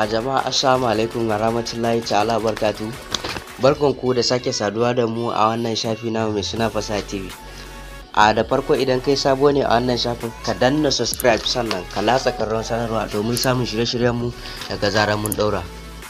jama'a assalamu alaikum wa rahmatullahi ta'ala barkatu barkan ku da sake saduwa da mu a wannan shafi na mai suna fasaha tv a da farko idan kai sabo ne a wannan shafin ka danna subscribe sannan ka latsa karron sanarwa domin samun shirye-shiryen mu daga zarar mun daura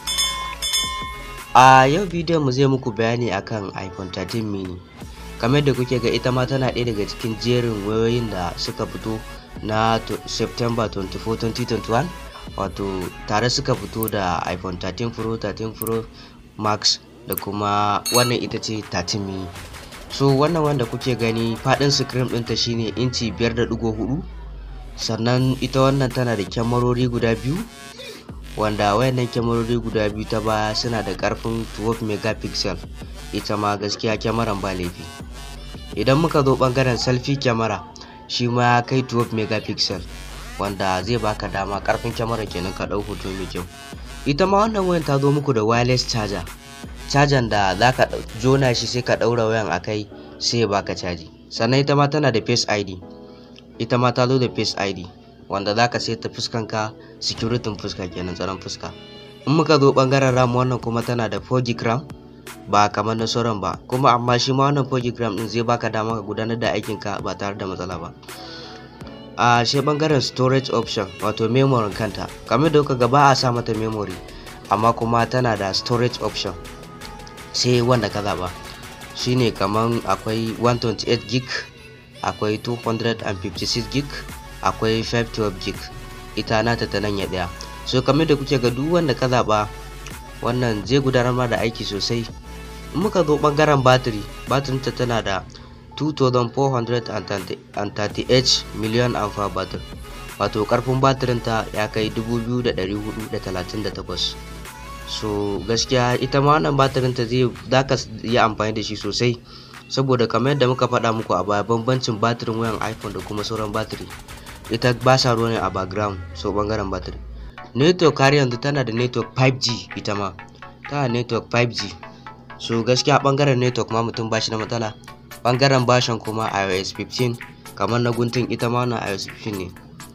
a yau bidiyon mu zai muku bayani akan iphone 13 mini kamar da kuke ga ita ma tana ɗaya daga cikin jerin wayoyin da suka fito na september 24 2021 wato tare suka fito da iphone 13 pro 13 pro max da kuma wannan ita ce 13 mini so wannan wanda kuke gani faɗin screen ɗinta shine inci 5.4 sannan ita wannan tana da kyamarori guda biyu wanda wayannan kyamarori guda biyu ta baya suna da ƙarfin 12 megapixel ita ma gaskiya kyamaran ba laifi idan muka zo ɓangaren selfie kyamara shi ma ya kai 12 megapixel wanda zai baka dama karfin kyamara kenan ka ɗau hoto mai kyau ita ma wannan wayan ta zo muku da wireless charger charger da za ka jona shi sai ka ɗaura wayan a kai sai ya baka caji sannan ita ma tana da face id ita ma ta zo da face id wanda za ka saita fuskanka security fuska kenan tsaron fuska in muka zo bangaren ram wannan kuma tana da 4 gb ram ba kamar na sauran ba kuma amma shi ma wannan 4 gb ram din zai baka dama ka gudanar da aikinka ba tare da matsala ba a shi bangaren storage option wato memory kanta kamar da kuka ga ba a sa mata memory amma kuma tana da storage option sai wanda ka zaba shine kaman akwai 128 gig akwai 256 gig akwai 512 gig ita nata ta nan ya daya so kamar da kuke ga duk wanda ka zaba wannan zai gudanar ma da aiki sosai in muka zo bangaren battery battery ta tana da 2438 miliyan amfa batir wato karfin batirinta ya kai 2438 so gaskiya ita ma wannan batirinta zai zaka yi amfani da shi sosai saboda kamar yadda muka faɗa muku a baya bambancin batirin wayan iphone da kuma sauran batiri ita ba sa ruwa ne a background so bangaren batiri network har yanzu tana da network 5g ita ma tana network 5g so gaskiya bangaren network ma mutum ba shi da matsala bangaren bashin kuma iOS 15 kamar na guntun ita ma na iOS 15 ne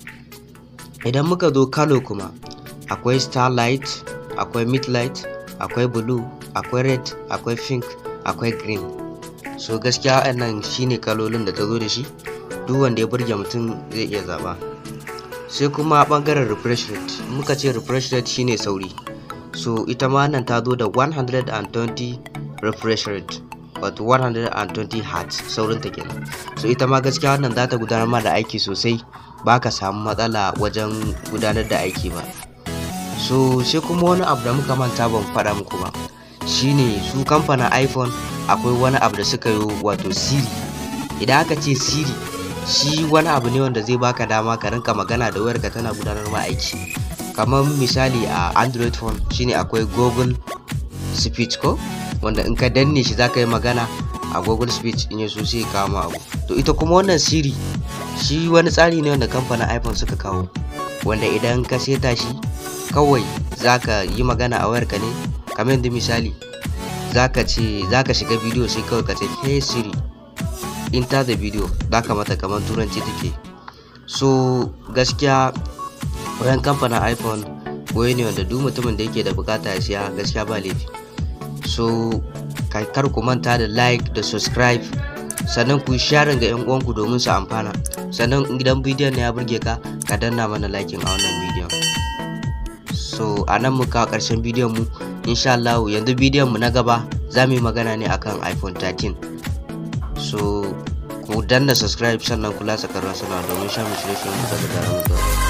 idan muka zo kalo kuma akwai starlight akwai midlight akwai blue akwai red akwai pink akwai green so gaskiya wannan shine kalolin da ta zo da shi duk wanda ya burge mutum zai iya zaba sai kuma bangaren refresh rate muka ce refresh rate shine sauri so ita ma nan ta zo da 120 refresh rate wato 120 hertz saurin ta kenan so ita ma gaskiya wannan za ta gudanar ma da aiki sosai ba ka samu matsala wajen gudanar da aiki ba so sai kuma wani abu da muka manta ban faɗa muku ba shine su kamfanin iphone akwai wani abu da suka yi wato siri idan aka ce siri shi wani abu ne wanda zai baka dama ka rinka magana da wayarka tana gudanar ma aiki kamar misali a android phone shine akwai google speech ko wanda in ka danne shi za ka yi magana a google speech in ya so sai kawo abu to ita kuma wannan siri shi wani tsari ne wanda kamfanin iphone suka kawo wanda idan ka seta shi kawai za ka yi magana a wayarka ne kamar yadda misali za ka ce za ka shiga bidiyo sai kawai ka ce hey siri enter the video za ka mata kamar turanci take so gaskiya wayan kamfanin iphone waye ne wanda duk mutumin da yake da bukata ya siya gaskiya ba laifi so kar ku manta da like da subscribe sannan ku yi sharing ga 'yan uwanku domin su amfana sannan idan bidiyon ne ya burge ka ka danna mana liking a wannan bidiyon so a nan muka karshen bidiyon mu insha Allah yanzu bidiyon mu na gaba za mu yi magana ne akan iphone 13 so ku danna subscribe sannan kula sakarar sana domin sha mu shirye-shiryen mu daga daren